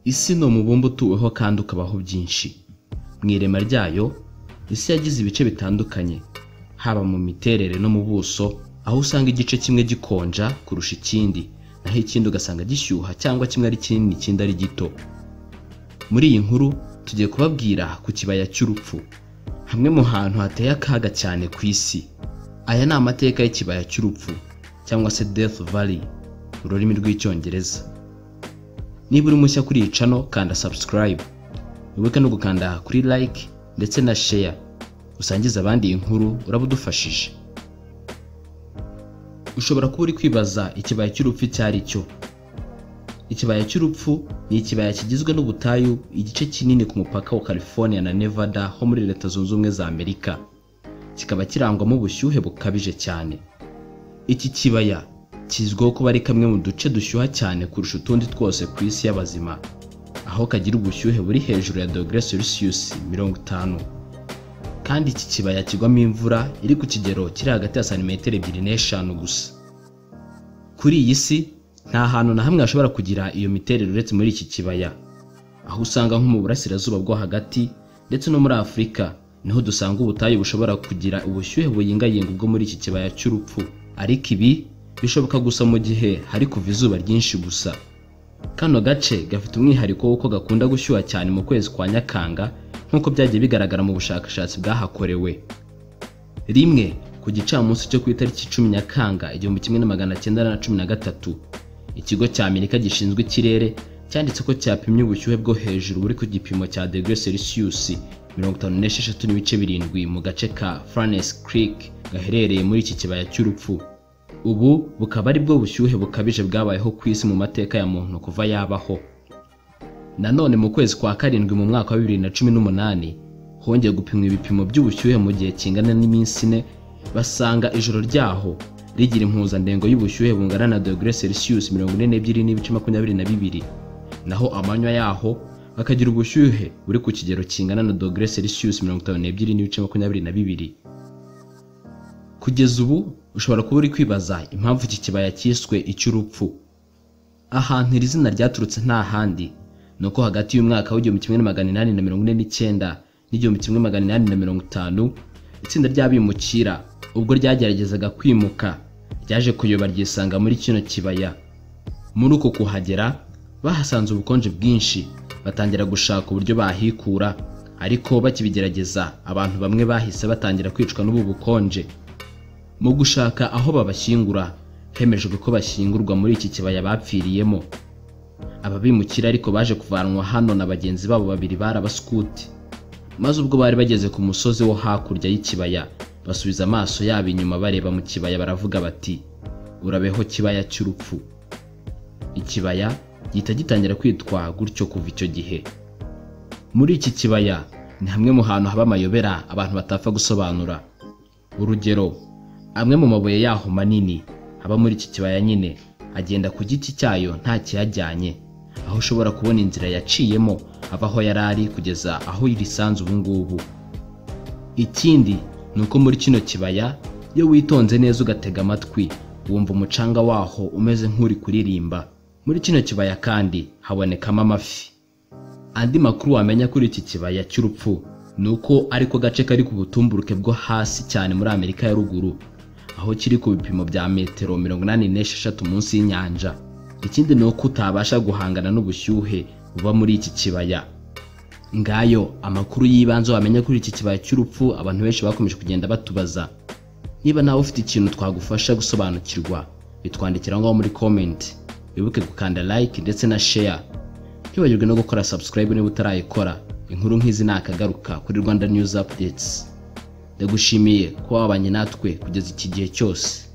Isi ni umubumbe utuweho kandi ukabaho byinshi. Mu irema ryayo, isi yagize ibice bitandukanye, haba mu miterere no mu buso, aho usanga igice kimwe gikonja kurusha ikindi, naho ikindi ugasanga gishyuha cyangwa kimwe ari kinini ikindi ari gito. Muri iyi nkuru tugiye kubabwira ku kibaya cy'urupfu, hamwe mu hantu hateye akaga cyane ku isi. Aya ni amateka y'ikibaya cy'urupfu cyangwa se Death Valley mu rurimi rw'Icyongereza. Niba uri mushya kuri iyi cano kanda subscribe, wibuke no gukanda kuri like ndetse na share, usangize abandi iyi nkuru uraba udufashije. Ushobora kuba uri kwibaza ikibaya cy'urupfu icyo ari cyo. Ikibaya cy'urupfu ni ikibaya kigizwe n'ubutayu, igice kinini ku mupaka wa California na Nevada ho muri Leta Zunze Ubumwe za Amerika. Kikaba kirangwamo ubushyuhe bukabije cyane. Iki kibaya kizwiho kuba ari kamwe mu duce dushyuha cyane kurusha utundi twose ku isi y'abazima, aho kagira ubushyuhe buri hejuru ya dogere Celsius mirongo itanu. Kandi iki kibaya kigwamo imvura iri ku kigero kiri hagati ya santimetero ebyiri n'eshanu gusa. Kuri iyi si nta hantu na hamwe hashobora kugira iyo miterere uretse muri iki kibaya, aho usanga nko mu burasirazuba bwo hagati ndetse no muri Afurika niho dusanga ubutayu bushobora kugira ubushyuhe buyingayinga ubwo muri iki kibaya cy'urupfu, ariko ibi bishoboka gusa mu gihe hari kuva izuba ryinshi gusa. Kano gace gafite umwihariko w'uko gakunda gushyuha cyane mu kwezi kwa Nyakanga nk'uko byagiye bigaragara mu bushakashatsi bwahakorewe. rimwe ku gicamunsi cyo ku itariki cumi nyakanga igihumbi kimwe na magana cyenda na cumi na gatatu ikigo cya amerika gishinzwe ikirere cyanditse ko cyapimye ubushyuhe bwo hejuru buri ku gipimo cya degere selisiyusi mirongo itanu n'esheshatu n'ibice birindwi mu gace ka furnace creek gaherereye muri iki kibaya cy'urupfu ubu bukaba ari bwo bushyuhe bukabije bwabayeho ku isi mu mateka ya muntu kuva yabaho Nanone mu kwezi kwa karindwi mu mwaka wa bibiri na cumi n'umunani hongeye gupimwa ibipimo by'ubushyuhe mu gihe kingana n'iminsi ine basanga ijoro ryaho rigira impuzandengo y'ubushyuhe bungana na dogere selisiyusi mirongo ine n'ebyiri n'ibice makumyabiri na bibiri naho amanywa yaho bakagira ubushyuhe buri ku kigero kingana na dogere selisiyusi mirongo itanu n'ebyiri n'ibice makumyabiri na bibiri kugeza ubu ushobora kuba uri kwibaza impamvu iki kibaya cyiswe icy'urupfu ahantu iri zina ryaturutse nta handi ni uko hagati y'umwaka w'igihumbi kimwe na magana inani na mirongo ine n'icyenda n'igihumbi kimwe magana inani na mirongo itanu itsinda ry'abimukira ubwo ryageragezaga kwimuka ryaje kuyoba ryisanga muri kino kibaya muri uko kuhagera bahasanze ubukonje bwinshi batangira gushaka uburyo bahikura ariko bakibigerageza abantu bamwe bahise batangira kwicwa n'ubu bukonje mu gushaka aho babashyingura hemejwe ko bashyingurwa muri iki kibaya bapfiriyemo ababimukira ariko baje kuvanwa hano na bagenzi babo babiri barabaskuti maze ubwo bari bageze ku musozi wo hakurya y'ikibaya basubiza amaso yabo inyuma bareba mu kibaya baravuga bati urabeho kibaya cy'urupfu ikibaya gihita gitangira kwitwa gutyo kuva icyo gihe muri iki kibaya ni hamwe mu hantu haba amayobera abantu batapfa gusobanura urugero amwe mu mabuye yaho manini aba muri iki kibaya nyine agenda ku giti cyayo nta kiyajyanye aho ushobora kubona inzira yaciyemo ava aho yari ari kugeza aho irisanze ubu ngubu ikindi ni uko muri kino kibaya iyo witonze neza ugatega amatwi wumva umucanga waho umeze nk'uri kuririmba muri kino kibaya kandi habonekamo amafi andi makuru wamenya kuri iki kibaya cy'urupfu ni uko ariko gace kari ku butumburuke bwo hasi cyane muri amerika ya ruguru aho kiri ku bipimo bya metero mirongo inani n'esheshatu munsi y'inyanja ikindi ni uko utabasha guhangana n'ubushyuhe buba muri iki kibaya ngayo amakuru y'ibanze wamenya kuri iki kibaya cy'urupfu abantu benshi bakomeje kugenda batubaza niba nawe ufite ikintu twagufasha gusobanukirwa bitwandikira ngaho muri comment wibuke gukanda like ndetse na share ntibagirwe no gukora subscribe niba utarayikora inkuru nk'izi ni akagaruka kuri rwanda news updates ndagushimiye kuba wabanye natwe kugeza iki gihe cyose